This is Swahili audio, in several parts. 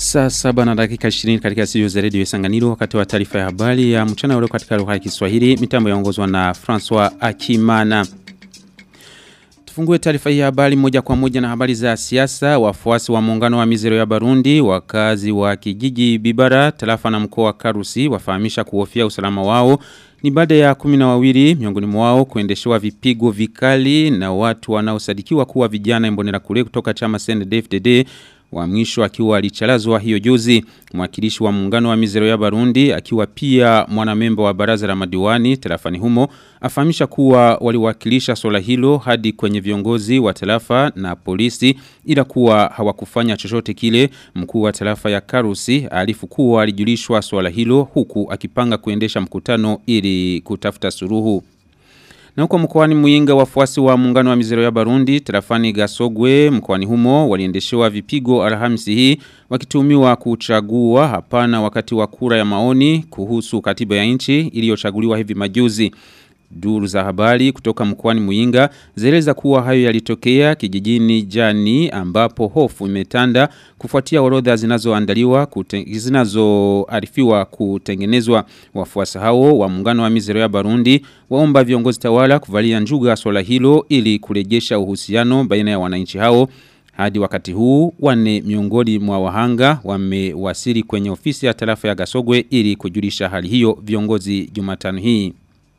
Saa saba na dakika 20 katika studio za redio Isanganiro wakati wa taarifa ya habari ya mchana ule katika lugha ya Kiswahili mitambo yaongozwa na François Akimana. Tufungue taarifa hii ya habari moja kwa moja na habari za siasa. Wafuasi wa muungano wa mizero ya Barundi, wakazi wa kijiji Bibara, tarafa na mkoa wa Karusi wafahamisha kuhofia usalama wao. Ni baada ya kumi na wawili miongoni mwao kuendeshewa vipigo vikali na watu wanaosadikiwa kuwa vijana imbonera kule kutoka chama CNDD-FDD wa mwisho akiwa alichalazwa hiyo juzi mwakilishi wa muungano wa mizero ya Barundi akiwa pia mwanamemba wa baraza la madiwani tarafani humo afahamisha kuwa waliwakilisha swala hilo hadi kwenye viongozi wa tarafa na polisi ila kuwa hawakufanya chochote kile mkuu wa tarafa ya Karusi alifu kuwa alijulishwa swala hilo huku akipanga kuendesha mkutano ili kutafuta suruhu na huko mkoani Muyinga wafuasi wa muungano wa mizero ya Barundi, tarafani Gasogwe, mkoani humo waliendeshewa vipigo Alhamisi hii wakitumiwa kuchagua hapana wakati wa kura ya maoni kuhusu katiba ya nchi iliyochaguliwa hivi majuzi. Duru za habari kutoka mkoani Muyinga zeleza kuwa hayo yalitokea kijijini Jani ambapo hofu imetanda kufuatia orodha zinazoandaliwa zinazoarifiwa kutengenezwa wafuasi hao wa muungano wa mizero ya Barundi waomba viongozi tawala kuvalia njuga swala hilo ili kurejesha uhusiano baina ya wananchi hao hadi wakati huu wane miongoni mwa wahanga wamewasili kwenye ofisi ya tarafa ya Gasogwe ili kujulisha hali hiyo viongozi Jumatano hii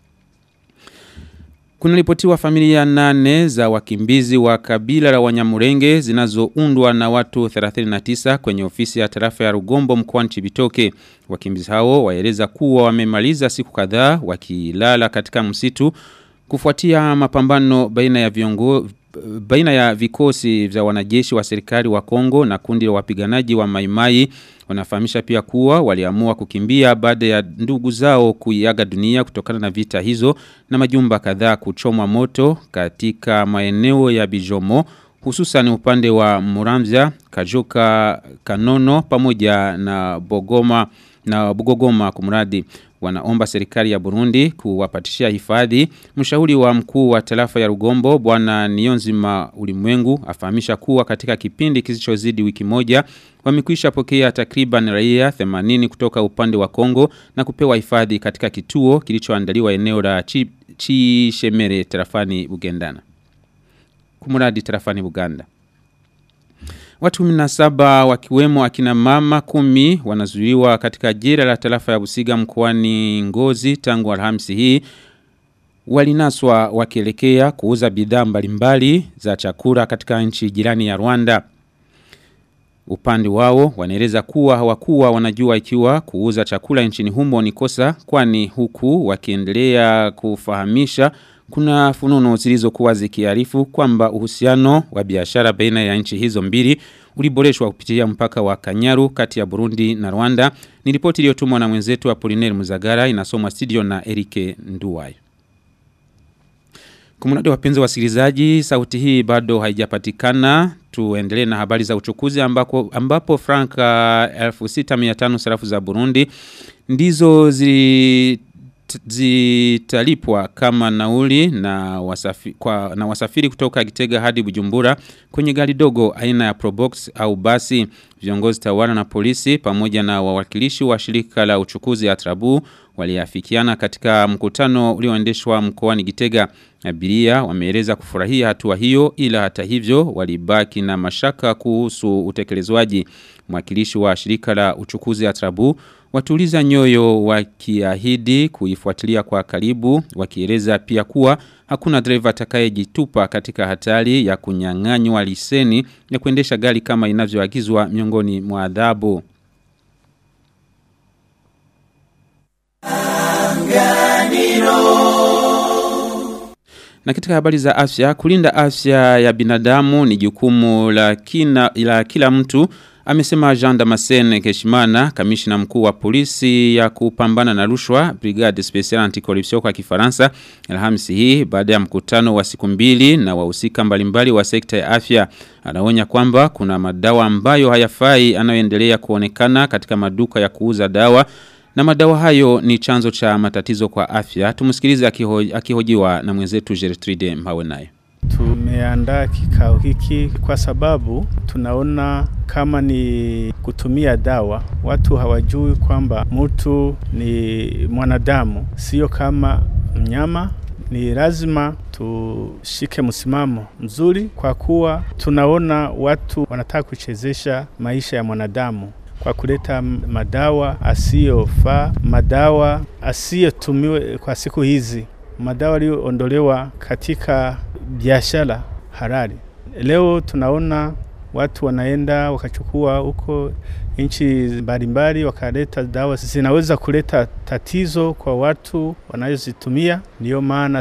kuna ripotiwa familia nane za wakimbizi wa kabila la wanyamurenge zinazoundwa na watu 39 kwenye ofisi ya tarafa ya Rugombo mkoani Chibitoke. Wakimbizi hao waeleza kuwa wamemaliza siku kadhaa wakilala katika msitu kufuatia mapambano baina ya viongo baina ya vikosi vya wanajeshi wa serikali wa Kongo na kundi la wapiganaji wa Maimai wanafahamisha pia kuwa waliamua kukimbia baada ya ndugu zao kuiaga dunia kutokana na vita hizo na majumba kadhaa kuchomwa moto katika maeneo ya Bijomo hususan upande wa Muramvya, Kajoka, Kanono pamoja na Bogoma na Bugogoma kumradi wanaomba serikali ya Burundi kuwapatishia hifadhi. Mshauri wa mkuu wa tarafa ya Rugombo bwana Nionzima Ulimwengu afahamisha kuwa katika kipindi kisichozidi wiki moja wamekwisha pokea takriban raia 80 kutoka upande wa Kongo na kupewa hifadhi katika kituo kilichoandaliwa eneo la Chishemere tarafani Bugendana. Kumuradi tarafani Buganda. Watu 17 wakiwemo akina mama kumi wanazuiliwa katika jela la tarafa ya Busiga mkoani Ngozi tangu Alhamisi hii walinaswa wakielekea kuuza bidhaa mbalimbali za chakula katika nchi jirani ya Rwanda. Upande wao wanaeleza kuwa hawakuwa wanajua ikiwa kuuza chakula nchini humo ni kosa kwani huku wakiendelea kufahamisha kuna fununo zilizokuwa zikiarifu kwamba uhusiano wa biashara baina ya nchi hizo mbili uliboreshwa kupitia mpaka wa Kanyaru kati ya Burundi na Rwanda. Ni ripoti iliyotumwa na mwenzetu wa Poliner Muzagara inasomwa studio na Erike Nduwai. Kumunade wapenzi wasikilizaji, sauti hii bado haijapatikana. Tuendelee na habari za uchukuzi ambako, ambapo franka 6500 sarafu za Burundi ndizo zi zitalipwa kama nauli na, wasafi, kwa, na wasafiri kutoka Gitega hadi Bujumbura kwenye gari dogo aina ya Probox au basi viongozi tawala na polisi pamoja na wawakilishi wa shirika la uchukuzi Atrabu waliafikiana katika mkutano ulioendeshwa mkoani Gitega abiria wameeleza kufurahia hatua hiyo ila hata hivyo walibaki na mashaka kuhusu utekelezwaji mwakilishi wa shirika la uchukuzi Atrabu watuliza nyoyo wakiahidi kuifuatilia kwa karibu wakieleza pia kuwa hakuna dereva atakayejitupa katika hatari ya kunyang'anywa liseni ya kuendesha gari kama inavyoagizwa miongoni mwa adhabu. Na katika habari za afya, kulinda afya ya binadamu ni jukumu la, kina, la kila mtu Amesema Jean Damascene Keshimana, kamishina mkuu wa polisi ya kupambana na rushwa, Brigade Special Anticorruption kwa Kifaransa, Alhamisi hii baada ya mkutano wa siku mbili na wahusika mbalimbali wa sekta ya afya. Anaonya kwamba kuna madawa ambayo hayafai anayoendelea kuonekana katika maduka ya kuuza dawa na madawa hayo ni chanzo cha matatizo kwa afya. Tumusikilize akihojiwa na mwenzetu Gertrude Mhawenayo. tumeandaa kikao hiki kwa sababu tunaona kama ni kutumia dawa. Watu hawajui kwamba mtu ni mwanadamu, sio kama mnyama. Ni lazima tushike msimamo mzuri, kwa kuwa tunaona watu wanataka kuchezesha maisha ya mwanadamu kwa kuleta madawa asiyofaa, madawa asiyotumiwe kwa siku hizi, madawa yaliyoondolewa katika biashara halali. Leo tunaona watu wanaenda wakachukua huko nchi mbalimbali wakaleta dawa zinaweza kuleta tatizo kwa watu wanazozitumia. Ndiyo maana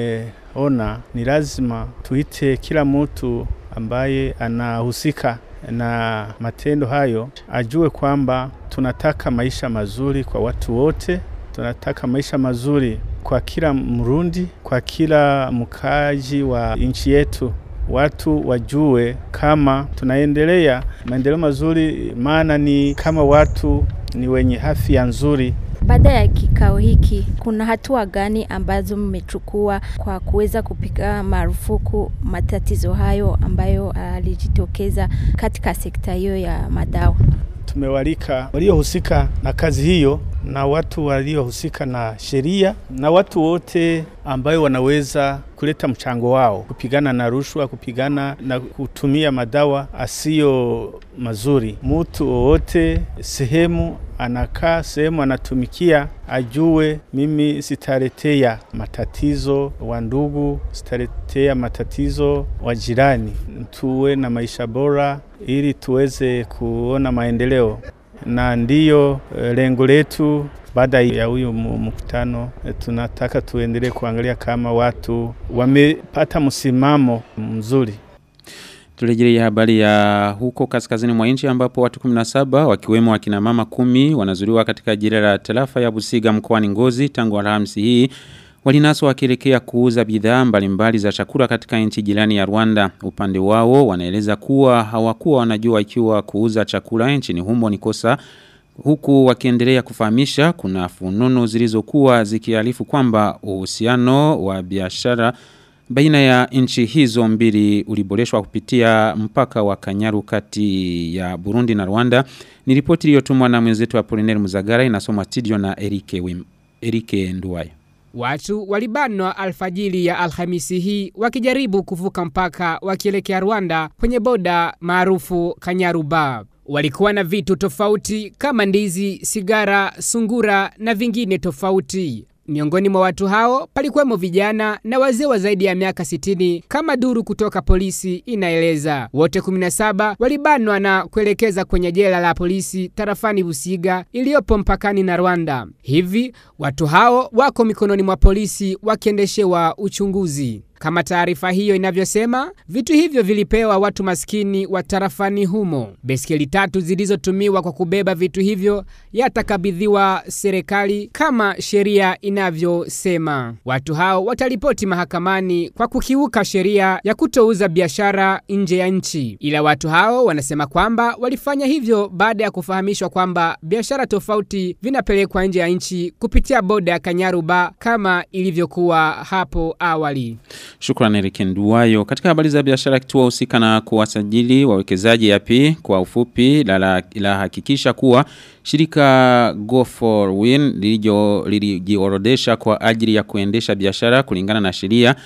tumeona ni lazima tuite kila mtu ambaye anahusika na matendo hayo ajue kwamba tunataka maisha mazuri kwa watu wote, tunataka maisha mazuri kwa kila Mrundi, kwa kila mkaji wa nchi yetu. Watu wajue kama tunaendelea maendeleo mazuri, maana ni kama watu ni wenye afya nzuri. Baada ya kikao hiki, kuna hatua gani ambazo mmechukua kwa kuweza kupiga marufuku matatizo hayo ambayo alijitokeza katika sekta hiyo ya madawa? Tumewalika waliohusika na kazi hiyo na watu waliohusika na sheria na watu wote ambayo wanaweza kuleta mchango wao kupigana na rushwa, kupigana na kutumia madawa asiyo mazuri. Mtu wowote sehemu anakaa, sehemu anatumikia, ajue mimi sitaletea matatizo wa ndugu, sitaletea matatizo wa jirani. Tuwe na maisha bora ili tuweze kuona maendeleo na ndiyo lengo letu. Baada ya huyu mkutano, tunataka tuendelee kuangalia kama watu wamepata msimamo mzuri. Turejelea habari ya huko kaskazini mwa nchi ambapo watu 17 wakiwemo wakina mama kumi wanazuriwa katika jira la tarafa ya Busiga mkoani Ngozi tangu Alhamisi hii walinaswa wakielekea kuuza bidhaa mbalimbali za chakula katika nchi jirani ya Rwanda. Upande wao wanaeleza kuwa hawakuwa wanajua ikiwa kuuza chakula nchini humo ni kosa huku wakiendelea kufahamisha kuna fununu zilizokuwa zikiarifu kwamba uhusiano wa biashara baina ya nchi hizo mbili uliboreshwa kupitia mpaka wa Kanyaru kati ya Burundi na Rwanda. Ni ripoti iliyotumwa na mwenzetu wa Poliner Muzagara inasomwa studio na Erike Wim, Erike Nduwayo. Watu walibanwa alfajili ya Alhamisi hii wakijaribu kuvuka mpaka wakielekea Rwanda kwenye boda maarufu Kanyaruba. Walikuwa na vitu tofauti kama ndizi, sigara, sungura na vingine tofauti. Miongoni mwa watu hao palikuwemo vijana na wazee wa zaidi ya miaka 60 kama duru kutoka polisi inaeleza. Wote 17 walibanwa na kuelekeza kwenye jela la polisi tarafani Busiga iliyopo mpakani na Rwanda. Hivi watu hao wako mikononi mwa polisi wakiendeshewa uchunguzi. Kama taarifa hiyo inavyosema, vitu hivyo vilipewa watu maskini wa tarafani humo. Beskeli tatu zilizotumiwa kwa kubeba vitu hivyo yatakabidhiwa serikali kama sheria inavyosema. Watu hao wataripoti mahakamani kwa kukiuka sheria ya kutouza biashara nje ya nchi. Ila watu hao wanasema kwamba walifanya hivyo baada ya kufahamishwa kwamba biashara tofauti vinapelekwa nje ya nchi kupitia boda ya Kanyaruba kama ilivyokuwa hapo awali. Shukrani Erike Nduwayo. Katika habari za biashara kituo husika na kuwasajili wawekezaji yapi kwa ufupi la, la, la hakikisha kuwa shirika Go for Win lilijiorodesha kwa ajili ya kuendesha biashara kulingana na sheria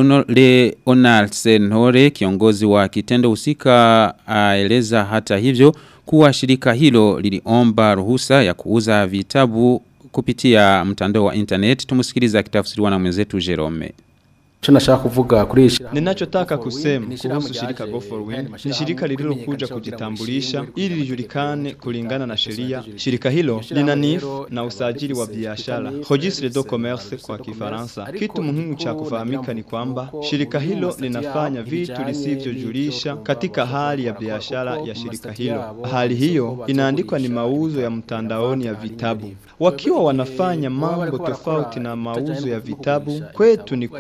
Leonard Senhore kiongozi wa kitendo husika aeleza hata hivyo kuwa shirika hilo liliomba ruhusa ya kuuza vitabu kupitia mtandao wa internet tumusikiliza kitafsiriwa na mwenzetu Jerome Tunashaka kuvuga kuri shirika. Ninachotaka kusema kuhusu shirika Go for Win ni shirika lililokuja kujitambulisha ili lijulikane kulingana na sheria. Shirika hilo lina NIF na usajili wa biashara, Registre de Commerce kwa Kifaransa. Kitu muhimu cha kufahamika ni kwamba shirika hilo linafanya vitu lisivyojulisha katika hali ya biashara ya shirika hilo. Hali hiyo inaandikwa ni mauzo ya mtandaoni ya vitabu. Wakiwa wanafanya mambo tofauti na mauzo ya vitabu, kwetu ni kwamba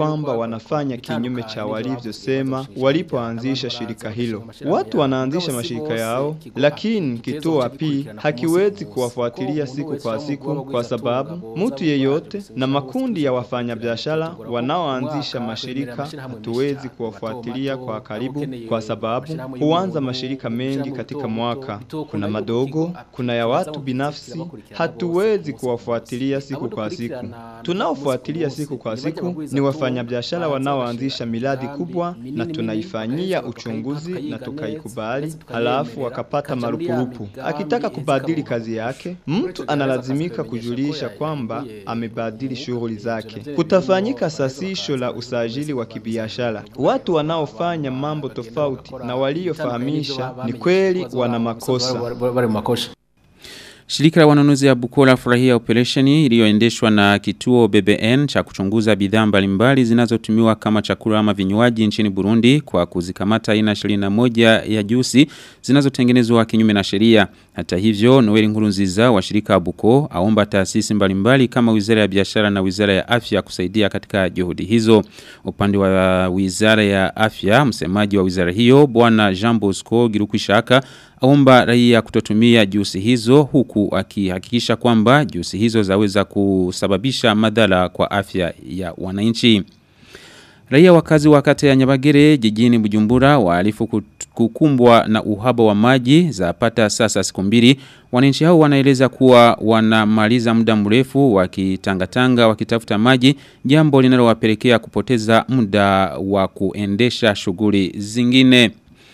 wanafanya kinyume cha walivyosema walipoanzisha shirika hilo. Watu wanaanzisha mashirika yao, lakini kituo api hakiwezi kuwafuatilia siku kwa siku, kwa sababu mtu yeyote na makundi ya wafanyabiashara wanaoanzisha mashirika hatuwezi kuwafuatilia kwa karibu, kwa sababu huanza mashirika mengi katika mwaka. Kuna madogo, kuna ya watu binafsi, hatuwezi kuwafuatilia siku kwa siku. Tunaofuatilia siku kwa siku ni wafanyabiashara wanaoanzisha miradi kubwa, na tunaifanyia uchunguzi na tukaikubali, halafu wakapata marupurupu. Akitaka kubadili kazi yake, mtu analazimika kujulisha kwamba amebadili shughuli zake. Kutafanyika sasisho la usajili wa kibiashara. Watu wanaofanya mambo tofauti na waliofahamisha ni kweli wana makosa. bari mu makosa Shirika la wanunuzi ya Bukola furahia operesheni iliyoendeshwa na kituo BBN cha kuchunguza bidhaa mbalimbali zinazotumiwa kama chakula ama vinywaji nchini Burundi kwa kuzikamata aina 21 ya jusi zinazotengenezwa kinyume na sheria. Hata hivyo, Noeli Nkurunziza wa shirika la Buko aomba taasisi mbalimbali kama Wizara ya Biashara na Wizara ya Afya kusaidia katika juhudi hizo. Upande wa Wizara ya Afya, msemaji wa wizara hiyo Bwana Jean Bosco Girukwishaka aomba raia kutotumia jusi hizo huku akihakikisha kwamba jusi hizo zaweza kusababisha madhara kwa afya ya wananchi. Raia wakazi wa kata ya Nyabagere jijini Bujumbura waalifu kukumbwa na uhaba wa maji zapata sasa siku mbili. Wananchi hao wanaeleza kuwa wanamaliza muda mrefu wakitangatanga wakitafuta maji, jambo linalowapelekea kupoteza muda wa kuendesha shughuli zingine.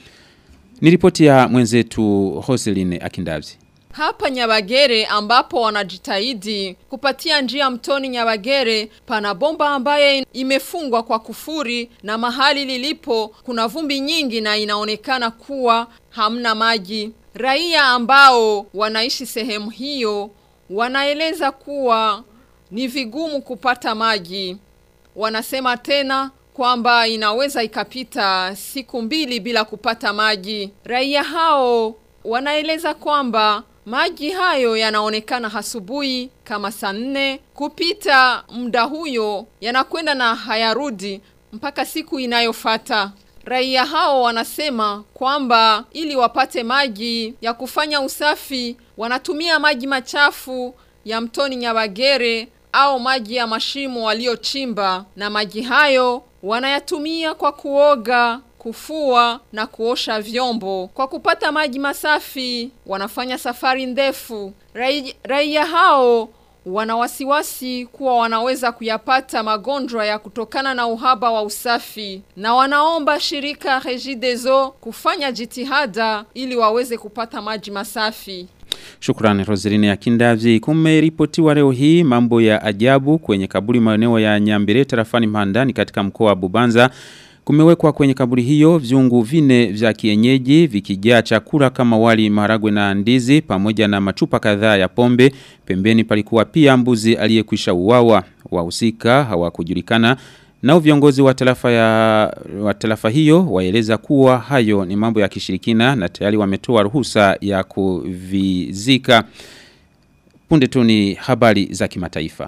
Ni ripoti ya mwenzetu Hoseline Akindavzi. Hapa Nyabagere ambapo wanajitahidi kupatia njia mtoni Nyabagere pana bomba ambaye imefungwa kwa kufuri na mahali lilipo kuna vumbi nyingi na inaonekana kuwa hamna maji. Raia ambao wanaishi sehemu hiyo wanaeleza kuwa ni vigumu kupata maji. Wanasema tena kwamba inaweza ikapita siku mbili bila kupata maji. Raia hao wanaeleza kwamba maji hayo yanaonekana asubuhi kama saa nne kupita muda huyo yanakwenda na hayarudi mpaka siku inayofata. Raia hao wanasema kwamba ili wapate maji ya kufanya usafi wanatumia maji machafu ya mtoni Nyabagere au maji ya mashimo waliochimba na maji hayo wanayatumia kwa kuoga, kufua na kuosha vyombo. Kwa kupata maji masafi wanafanya safari ndefu. Rai, raia hao wana wasiwasi kuwa wanaweza kuyapata magonjwa ya kutokana na uhaba wa usafi na wanaomba shirika Regideso kufanya jitihada ili waweze kupata maji masafi. Shukrani Roseline ya Kindavzi. Kumeripotiwa leo hii mambo ya ajabu kwenye kaburi maeneo ya Nyambere tarafani Mhandani katika mkoa wa Bubanza. Kumewekwa kwenye kaburi hiyo viungu vine vya kienyeji vikijaa chakula kama wali maharagwe na ndizi pamoja na machupa kadhaa ya pombe. Pembeni palikuwa pia mbuzi aliyekwisha uwawa. Wahusika hawakujulikana. Nao viongozi wa tarafa ya wa tarafa hiyo waeleza kuwa hayo ni mambo ya kishirikina na tayari wametoa ruhusa ya kuvizika. Punde tu ni habari za kimataifa.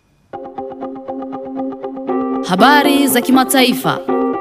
Habari za kimataifa.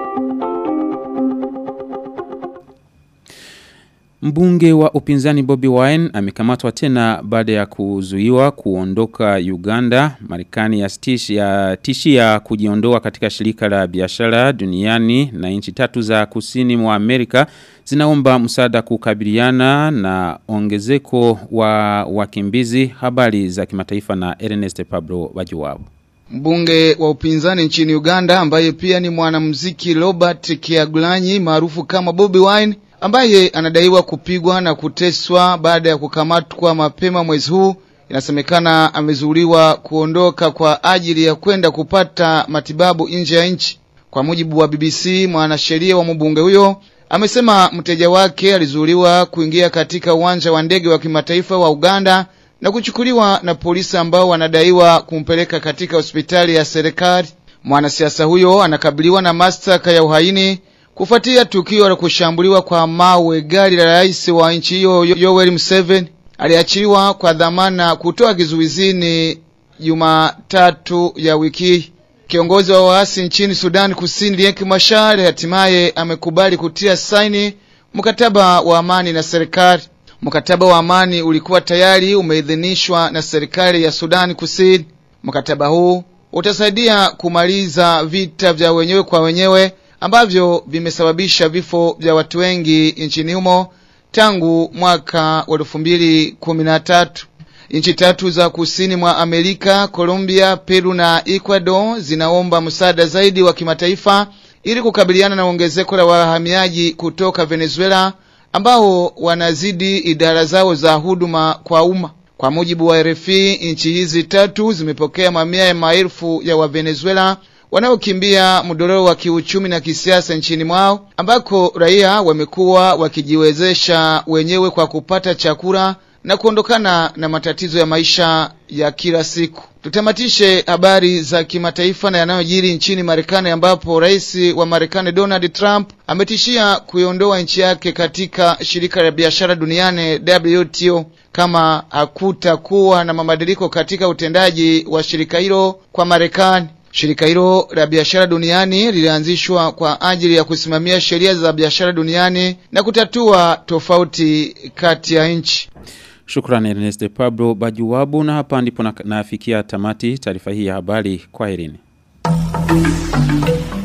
Mbunge wa upinzani Bobby Wine amekamatwa tena baada ya kuzuiwa kuondoka Uganda. Marekani ya stishi ya tishia kujiondoa katika shirika la biashara duniani na nchi tatu za kusini mwa Amerika zinaomba msaada kukabiliana na ongezeko wa wakimbizi. Habari za kimataifa na Ernest Pablo Wajuwabo. Mbunge wa upinzani nchini Uganda ambaye pia ni mwanamuziki Robert Kyagulanyi maarufu kama Bobby Wine ambaye anadaiwa kupigwa na kuteswa baada ya kukamatwa mapema mwezi huu. Inasemekana amezuiliwa kuondoka kwa ajili ya kwenda kupata matibabu nje ya nchi. Kwa mujibu wa BBC, mwanasheria wa mbunge huyo amesema mteja wake alizuiliwa kuingia katika uwanja wa ndege wa kimataifa wa Uganda na kuchukuliwa na polisi ambao wanadaiwa kumpeleka katika hospitali ya serikali. Mwanasiasa huyo anakabiliwa na mashtaka ya uhaini kufuatia tukio la kushambuliwa kwa mawe gari la rais wa nchi hiyo Yoweri Museveni. Aliachiliwa kwa dhamana kutoa kizuizini Jumatatu ya wiki. Kiongozi wa waasi nchini Sudan Kusini Riek Machar hatimaye amekubali kutia saini mkataba wa amani na serikali. Mkataba wa amani ulikuwa tayari umeidhinishwa na serikali ya Sudan Kusini. Mkataba huu utasaidia kumaliza vita vya wenyewe kwa wenyewe ambavyo vimesababisha vifo vya watu wengi nchini humo tangu mwaka wa elfu mbili kumi na tatu. Nchi tatu za kusini mwa Amerika, Colombia, Peru na Ecuador zinaomba msaada zaidi wa kimataifa ili kukabiliana na ongezeko la wahamiaji kutoka Venezuela ambao wanazidi idara zao za huduma kwa umma. Kwa mujibu wa RFI, nchi hizi tatu zimepokea mamia ya maelfu ya Wavenezuela wanaokimbia mdororo wa kiuchumi na kisiasa nchini mwao, ambako raia wamekuwa wakijiwezesha wenyewe kwa kupata chakula na kuondokana na matatizo ya maisha ya kila siku. Tutamatishe habari za kimataifa na yanayojiri nchini Marekani ambapo rais wa Marekani Donald Trump ametishia kuiondoa nchi yake katika shirika la biashara duniani WTO kama hakutakuwa na mabadiliko katika utendaji wa shirika hilo kwa Marekani. Shirika hilo la biashara duniani lilianzishwa kwa ajili ya kusimamia sheria za biashara duniani na kutatua tofauti kati ya nchi. Shukrani Ernest Pablo Bajuwabu na hapa ndipo nafikia tamati taarifa hii ya habari kwa herini.